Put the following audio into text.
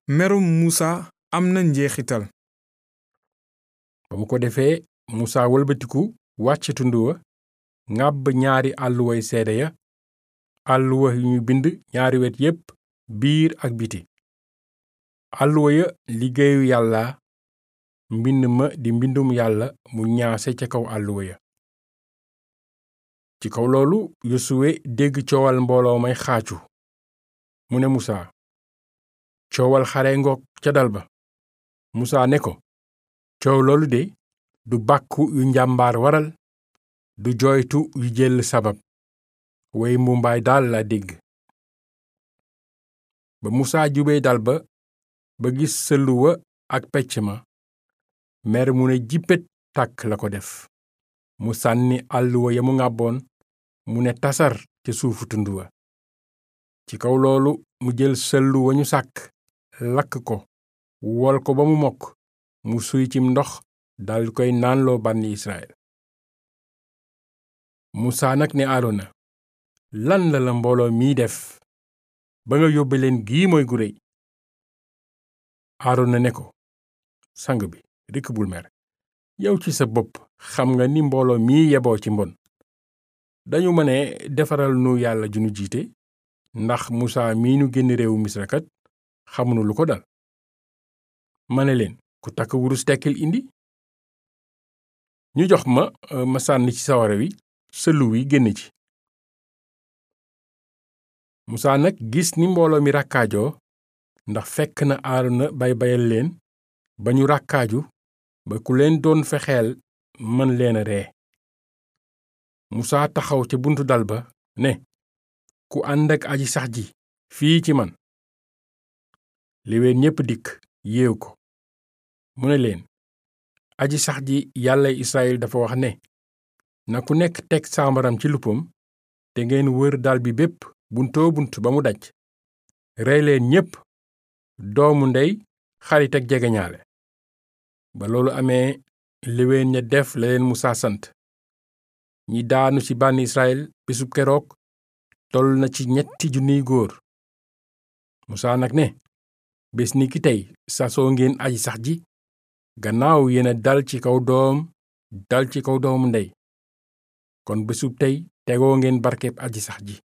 merum Musa am na njeexital ba mu ko defee musa wëlbatiku wàcc tund wa ŋàbb ñaari àlluway seede ya àlluwa yu ñu bind ñaari wet yépp biir ak biti àlluwa ya liggéeyu yàlla mbind ma di mbindum yàlla mu ñaase ca kaw àlluwa ya ci kaw loolu yosuwe dégg coowal mbooloo may xaacu mu ne musa coowal xare ngoog ca dal ba musa ne ko coow loolu de du bàkku yu njàmbaar waral du jooytu yu jël sabab way mbumbaay daal la dégg ba musa jubee dal ba ba gis sëllu wa ak pecc ma mer mu ne jippet tàkk la ko def mu sànni àlluwa ya mu ŋàbboon mu ne tasar ca suufu tund wa ci kaw loolu mu jël sëllu wa ñu sàkk lakk ko wol ko ba mu mokk mu suy cim ndox dal koy naanloo bànni Israël musaa nag ne aarona lan la la mbooloo mii def ba nga yóbbe leen gii mooy gu réy aarona ne ko sang bi rekk bul mer yow ci sa bopp xam nga ni mbooloo mii yeboo ci mbon dañu ma ne defaral nu yàlla ju nu jiite ndax musaa mii nu génn réewu misrakat xamunu lu ko dal ma ne leen ku takk wurus tekkil indi ñu jox ma ma sànni ci sawara wi sëlu wi génn ci musaa nag gis ni mbooloo mi ràkkaajoo ndax fekk na aarona bay bayal leen ba ñu ràkkaaju ba ku leen doon fexeel mën leen a ree musaa taxaw ca buntu dal ba ne ku ànd ak aji sax ji fii ci man léwéen ñépp dikk yéew ko mu ne leen aji sax ji yàlla Israyil dafa wax ne na ku nekk teg saambaram ci luppam te ngeen wër dal bi bépp buntoo bunt ba mu daj rey leen ñépp doomu ndey xarit ak jegeñaale ba loolu amee léwéen ña def la leen musaa sant ñi daanu ci bànn Israyil bisub keroog toll na ci ñetti junniy góor musaa nag ne bés ni ki tey sasoo ngeen aji sax ji gannaaw yéena dal ci kaw doom dal ci kaw doomu ndey kon bésub tey tegoo ngeen barkeb aji sax ji